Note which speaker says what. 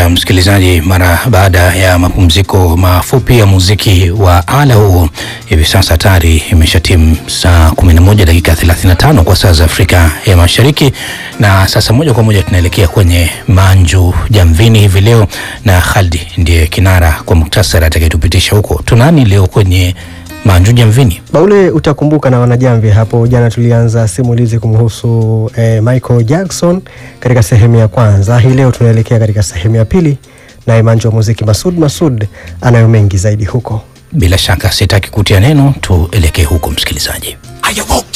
Speaker 1: Tumerejea msikilizaji, mara baada ya mapumziko mafupi ya muziki wa ala huo. Hivi sasa tayari imesha timu saa 11 dakika 35 kwa saa za Afrika ya Mashariki, na sasa moja kwa moja tunaelekea kwenye Manju Jamvini hivi leo, na Khaldi ndiye kinara kwa muktasari atakayetupitisha huko. Tunani leo kwenye Manju Jamvini?
Speaker 2: Baule, utakumbuka na wanajamvi, hapo jana tulianza simulizi kumhusu eh, Michael Jackson katika sehemu ya kwanza. Hii leo tunaelekea katika sehemu ya pili, naye manju wa muziki Masud Masud anayo mengi zaidi huko.
Speaker 1: Bila shaka sitaki kutia neno, tuelekee huko msikilizaji.
Speaker 3: I awoke